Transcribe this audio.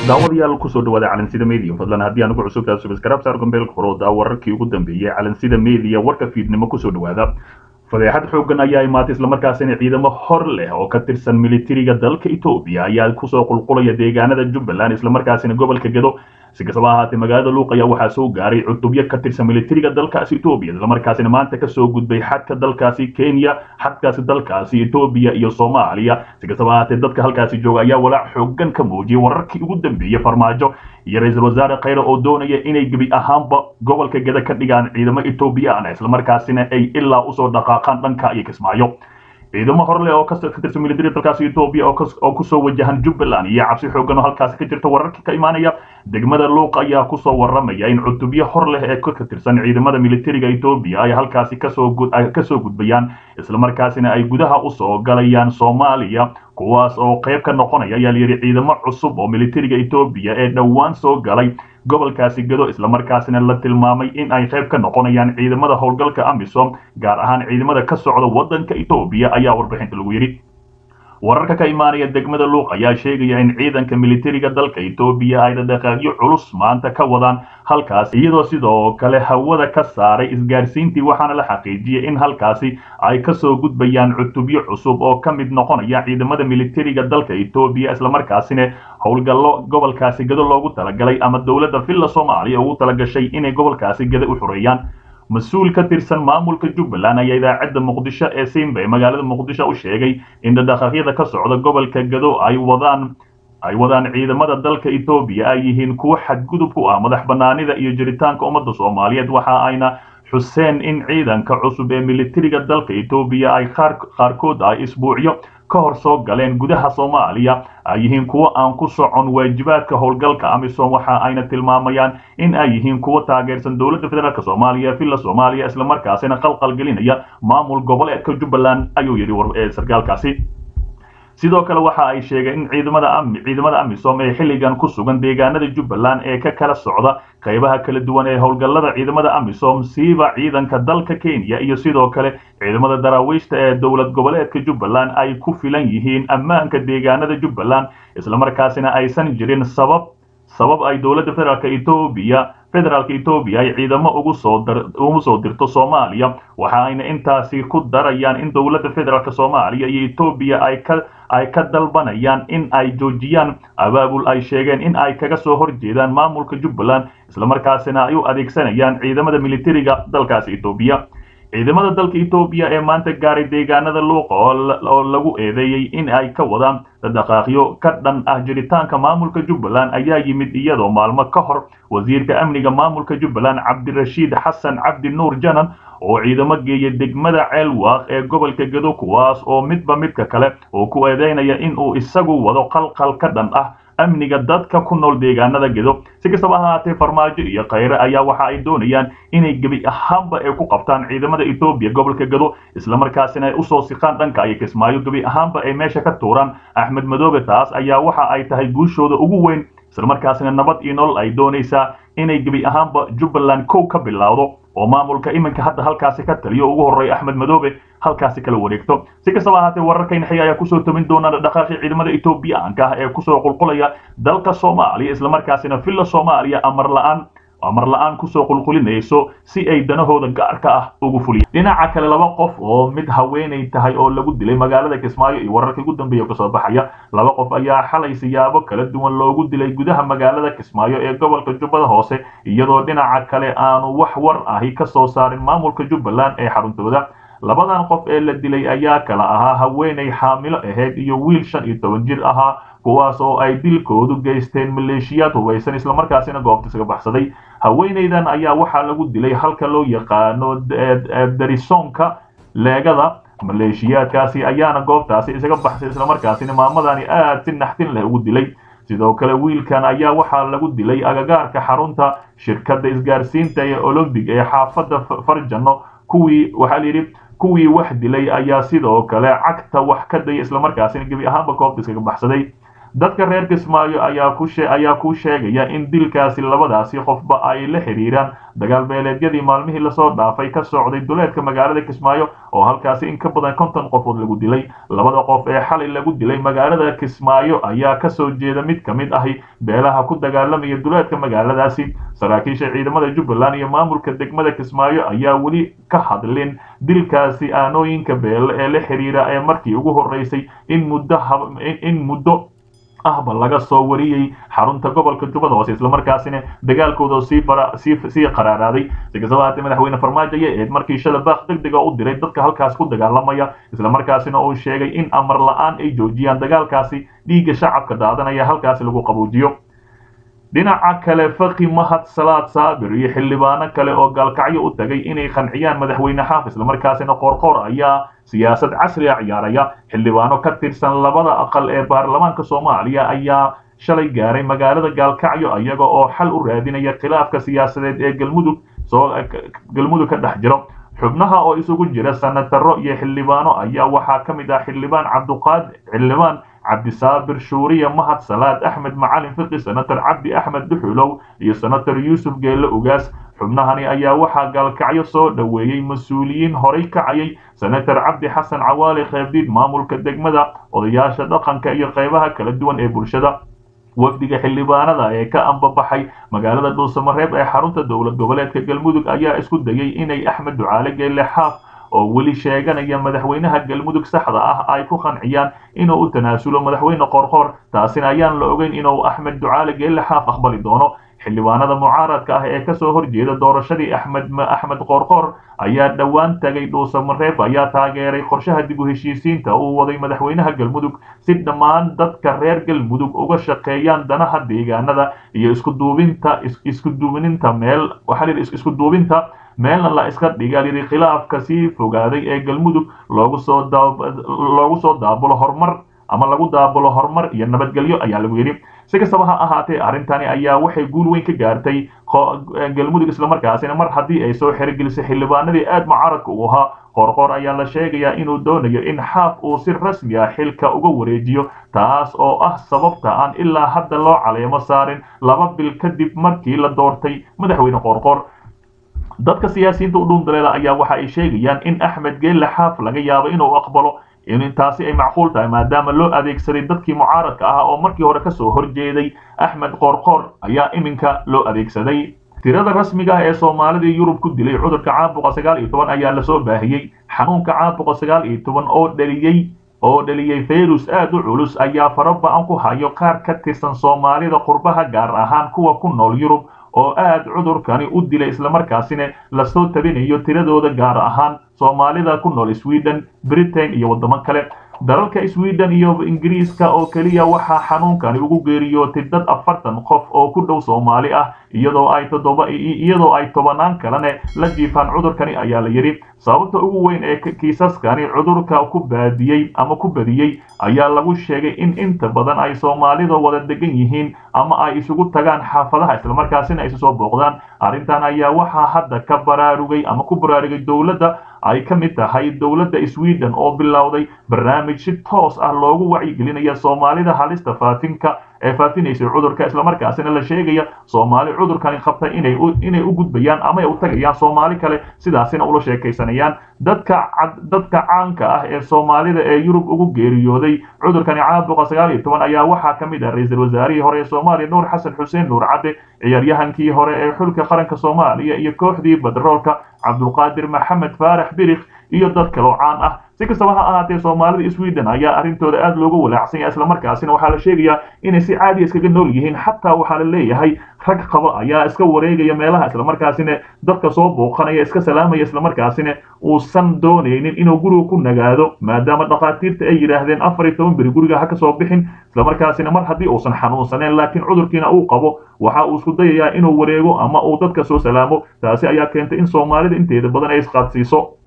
daawadayaal kusoo dhawaada calansida media fadlan haddii aan ugu cusubtahay subscribe saar gombeelka horooda wararkii ugu dambeeyey calansida media warka fiidnimo kusoo dhawaada fadeexad xoogan ayaa imaatay islamarkaasina ciidamo hor leh oo ka tirsan militariga dalka etoobiya ayaa kusoo qulqulaya deegaanada jubbaland islamarkaasina gobolka gedo si kastaba ahaatee magaalada luuq ayaa waxaa soo gaaray cutubyo ka tirsan militariga dalkaasi etoobiya islamarkaasina maanta kasoo gudbay xadka dalkaasi kenya xadkaasi dalkaasi etoobiya iyo soomaaliya si kastaba ahaatee dadka halkaasi jooga ayaa walaac xoogan ka muujiyay wararkii ugu dambeeyey farmaajo iyo ra-iisul wasaare khayre oo doonaya inay gebi ahaanba gobolka geda ka dhigaan ciidamo etoobiyaan islamarkaasina ay ilaa usoo dhaqaaqaan dhanka iyo kismaayo ciidamo horleh oo ka tirsan militariga dalkaasi etoobiya oo kusoo wajahan jubbaland iyo cabsi xoogan oo halkaasi ka jirta wararkii ka imaanaya degmada luuq ayaa kusoo waramaya in cutubyo hor leh ee ka tirsan ciidamada militariga etoobiya ay halkaasi kasoo gudbayaan islamarkaasina ay gudaha usoo galayaan soomaaliya kuwaas oo qayb ka noqonaya ayaa layidhi ciidamo cusub oo militariga etoobiya ee dhowaan soo galay gobolkaasi gado islamarkaasina la tilmaamay in ay qayb ka noqonayaan ciidamada howlgalka amisom gaar ahaan ciidamada ka socda waddanka etoobiya ayaa warbixinta lagu yidhi wararka ka imaanaya degmada luuq ayaa sheegaya in ciidanka militariga dalka etoobiya ay dhaqaaqyo culus maanta ka wadaan halkaas iyadoo sidoo kale hawada ka saaray isgaarsiintii waxaana la xaqiijiyey in halkaasi ay kasoo gudbayaan cutubyo cusub oo ka mid noqonaya ciidamada militariga dalka etoobiya islamarkaasina howlgallo gobolkaasi gado loogu talagalay ama dowladda villa soomaaliya ugu talagashay inay gobolkaasi gado u xoreeyaan mas-uul ka tirsan maamulka jubbaland ayaa idaacadda muqdisho ee simba ee magaalada muqdisho u sheegay in dhaqdhaqaaqyada ka socda gobolka gado ay wadaan ay wadaan ciidamada dalka etoobiya ay yihiin kuwo xadgudub ku ah madax banaanida iyo jiritaanka ummadda soomaaliyeed waxa ayna xuseen in ciidanka cusub ee militariga dalka etoobiya ay qaarkood ay isbuucyo ka hor soo galeen gudaha soomaaliya ay yihiin kuwo aan ku socon waajibaadka howlgalka amisom waxa ayna tilmaamayaan in ay yihiin kuwo taageersan dowladda federaalk soomaaliya villa soomaaliya islamarkaasina qalqal gelinaya maamul goboleedka jubbaland ayuu yidhi sarkaalkaasi sidoo kale waxa ay sheegeen in ciidamada ciidamada amisom ee xilligan ku sugan deegaanada jubbaland ee ka kala socda qaybaha kala duwan ee howlgallada ciidamada amisom siiba ciidanka dalka kenya iyo sidoo kale ciidamada daraawiishta ee dowlad goboleedka jubbaland ay ku filan yihiin ammaanka deegaanada jubbaland islamarkaasina aysan jirin sabab sabab ay dowladda federaalk etoobiya federaalka etoobiya ay ciidamo ugu soo ugu soo dirto soomaaliya waxa ayna intaasi ku darayaan in dowladda federaalk soomaaliya iyo etoobiya ay ka ay ka dalbanayaan in ay joojiyaan abaabul ay sheegeen in ay kaga soo horjeedaan maamulka jubbaland islamarkaasina ay u adeegsanayaan ciidamada militariga dalkaasi etoobiya ciidamada dalka etoobiya ee maanta gaaray deegaanada luuqa oo lagu eedeeyey in ay ka wadaan dhaqaaqyo ka dhan ah jiritaanka maamulka jubbaland ayaa yimid iyadoo maalmo ka hor wasiirka amniga maamulka jubbaland cabdirashiid xasan cabdi nuur janan oo ciidamo geeya degmada ceelwaaq ee gobolka gado kuwaas oo midba midka kale oo ku eedeynaya in uu isagu wado qalqal ka dhan ah amniga dadka ku nool deegaanada gedo si kastaba ahaatee farmaajo iyo khayre ayaa waxa ay doonayaan inay gebi ahaanba ay ku qabtaan ciidamada etoobiya gobolka gado islamarkaasina ay usoo siqaan dhanka iyo kismaayo gebi ahaanba ay meesha ka tuuraan axmed madoobe taas ayaa waxa ay tahay guushooda ugu weyn islamarkaasina nabad iyo nolol ay doonaysaa inay gebi ahaanba jubbaland kow ka bilowdo oo maamulka iminka hadda halkaasi ka taliyo ugu horreeya axmed madoobe halkaasi kala wareegto si kastaba ahaatee wararkayna xiga ayaa kusoo tamin doona dhaqaaqii ciidamada etoobiyaanka ah ee kusoo qulqulaya dalka soomaaliya islamarkaasina villa soomaaliya amar la-aan amar la-aan kusoo qulqulinayso si ay danahooda gaarka ah ugu fuliya dhinaca kale laba qof oo mid haweenay tahay oo lagu dilay magaalada kismaayo iyo wararka ugu dambeeya kasoo baxaya laba qof ayaa xalay siyaabo kala duwan loogu dilay gudaha magaalada kismaayo ee gobolka jubbada hoose iyadoo dhinaca kale aanu wax war ahi ka soo saarin maamulka jubbaland ee xaruntooda labadan qof ee la dilay ayaa kala ahaa haweenay xaamilo ahayd iyo wiil shan iyo toban jir ahaa kuwaas oo ay dilkoodu geysteen maleeshiyaad hubaysan islamarkaasina goobta isaga baxsaday haweenaydan ayaa waxaa lagu dilay halka loo yaqaano darisoonka leegada maleeshiyaadkaasi ayaana goobtaasi isaga baxsay islamarkaasina maamadani aad si naxtin leh ugu dilay sidoo kale wiilkan ayaa waxaa lagu dilay agagaarka xarunta shirkadda isgaarsiinta ee olombig ee xaafadda farjano kuwii waxaa layidhi kuwii wax dilay ayaa sidoo kale cagta wax ka daya islamarkaasina gebi ahaanba goobta iskaga baxsaday dadka reer kismaayo ayaa ku ayaa ku sheegaya in dilkaasi labadaasi qofba ay la xiriiraan dagaal beeleedyadii maalmihii lasoo dhaafay ka socday duleedka magaalada kismaayo oo halkaasi in ka badan konton qofood lagu dilay labada qof ee xalay lagu dilay magaalada kismaayo ayaa kasoo jeeda mid ka mid ahi beelaha ku dagaalamaya duleedka magaaladaasi saraakiisha ciidamada jubbaland iyo maamulka degmada kismaayo ayaa weli ka hadlin dilkaasi aanooyinka beele ee la xiriira ee markii ugu horeysay in muddo in muddo ahba laga soo wariyey xarunta gobolka jubbada hoose islamarkaasina dagaalkooda sii sii qaraaraaday si kastaba haatee madaxweyne farmaajo ayay ahayd markii shala baaq deg dega u diray dadka halkaas ku dagaalamaya islamarkaasina uu sheegay in amar la-aan ay joojiyaan dagaalkaasi dhiigga shacabka daadanaya halkaasi lagu qabuujiyo dhinaca kale faki mahad salaad saabir iyo xildhibaano kale oo gaalkacyo u tagay inay qanciyaan madaxweyne xaaf islamarkaasina qoorqoor ayaa siyaasad casri a ciyaaraya xildhibaano ka tirsan labada aqal ee baarlamaanka soomaaliya ayaa shalay gaaray magaalada gaalkacyo iyaga oo xal u raadinaya khilaafka siyaasadeed ee galmudug soo galmudug ka dhex jiro xubnaha oo isugu jira sanataro iyo xildhibaano ayaa waxaa ka mid ah xildhibaan cabduqaad xildhibaan cabdisaabir shuuriya mahad salaad axmed macalin fiqi senator cabdi axmed dhuxulow iyo senator yuusuf geelle ugaas xubnahani ayaa waxaa gaalkacyo soo dhoweeyey mas-uuliyiin horay kacayay senator cabdi xasan cawaali kheebdiid maamulka degmada odayaasha dhaqanka iyo qaybaha kala duwan ee bulshada wafdiga xildhibaanada ee ka ambabaxay magaalada dhuusamareeb ee xarunta dowlad goboleedka galmudug ayaa isku dayay inay axmed ducaale geelle xaaf oo weli sheeganaya madaxweynaha galmudug saxda ah ay ku qanciyaan inuu u tanaasulo madaxweyne qorqoor taasina ayaan la ogeyn inuu axmed ducaale geelle xaaf aqbali doono xildhibaanada mucaaradka ah ee kasoo horjeeda doorashadii axmed axmed qoorqoor ayaa dhowaan tagay dhuusamareeb ayaa taageeray qorshaha dib u heshiisiinta uu waday madaxweynaha galmudug si dhammaan dadka reer galmudug uga shaqeeyaan danaha deegaanada iyo iskuduubinta iskuduubininta meel waxaa la isku duubinta meelna la iska dhiga yidhi khilaafka sii fogaaday ee galmudug loogu soo loogu soo daabulo horumar ama lagu daabulo horumar iyo nabadgelyo ayaa lagu yidhi si kastaba ha ahaatee arrintani ayaa waxay guul weyn ka gaartay galmudug islamarkaasina mar haddii ay soo xerogelisay xildhibaanadii aad mucaaradka u ahaa qorqor ayaa la sheegayaa inuu doonayo in xaaf uu si rasmi ah xilka uga wareejiyo taas oo ah sababta aan ilaa hadda loo caleemo saarin laba bil kadib markii la doortay madaxweyne qorqor dadka siyaasiyiinta u dhuundaleela ayaa waxa ay sheegayaan in axmed geelle xaaf laga yaabo inuu aqbalo in taasi ay macquul tahay maadaama loo adeegsaday dadkii mucaaradka ah oo markii hore kasoo horjeeday axmed qoorqoor ayaa iminka loo adeegsaday tirada rasmiga ah ee soomaalidii yurub ku dilay cudurka caabuqa sagaal iyo toban ayaa lasoo baahiyey xanuunka caabuqa sagaal iyo toban oo dhaliyey oo dhaliyey fayrus aad u culus ayaa faraba-an ku hayo qaar ka tirsan soomaalida qurbaha gaar ahaan kuwa ku nool yurub oo aad cudurkani u dilay islamarkaasina lasoo tabinayo tiradooda gaar ahaan soomaalida ku nool sweden britain iyo waddamo kale dalalka sweden iyo ingiriiska oo keliya waxaa xanuunkani ugu geeriyootay dad afartan qof oo ku dhow soomaali ah iyadoo ay toddoba iyadoo ay tobanaan kalene la jiifaan cudurkani ayaa la yidhi sababta ugu weyn ee kiisaskani cudurka ku baadiyey ama ku badiyey ayaa lagu sheegay in inta badan ay soomaalida wada degan yihiin ama ay isugu tagaan xaafadaha islamarkaasina isu soo booqdaan arrintan ayaa waxaa hadda ka baraarugay ama ku baraarugay dowladda ay ka mid tahay dowladda sweden oo bilowday barnaamij si toos ah loogu wacyigelinaya soomaalida halista faafinka ee faafinaysay cudurka islamarkaasina la sheegaya soomaali cudurkani qabta inay inay u gudbayaan ama ay u tagayaan soomaali kale sidaasina ula sheekaysanayaan dadka dadka caanka ah ee soomaalida ee yurub ugu geeriyooday cudurkani caabuqa sagaal iyo toban ayaa waxaa ka mid ah ra-iisul wasaarihii hore ee soomaaliya nuur xasan xuseen nuur cadde ciyaaryahankii hore ee xulka qaranka soomaaliya iyo kooxdii badroolka cabdulqaadir maxamed faarax birikh iyo dad kaloo caan ah si kastaba ha ahaatee soomaalida sweden ayaa arrintooda aad looga walaacsan yahay islamarkaasina waxaa la sheegayaa inay si caadiya iskaga nool yihiin xataa waxaa la leeyahay rag qaba ayaa iska wareegaya meelaha islamarkaasina dadka soo booqanaya iska salaamaya islamarkaasina uusan doonaynin inuu guriga ku nagaado maadaama dhakhaatiirta ay yidhaahdeen afar iyo toban beri guriga ha ka soo bixin islamarkaasina mar haddii uusan xanuunsaneen laakiin cudurkiina uu qabo waxa uu isku dayayaa inuu wareego ama uu dadka soo salaamo taasi ayaa keentay in soomaalida inteeda badan ay isqaadsiiso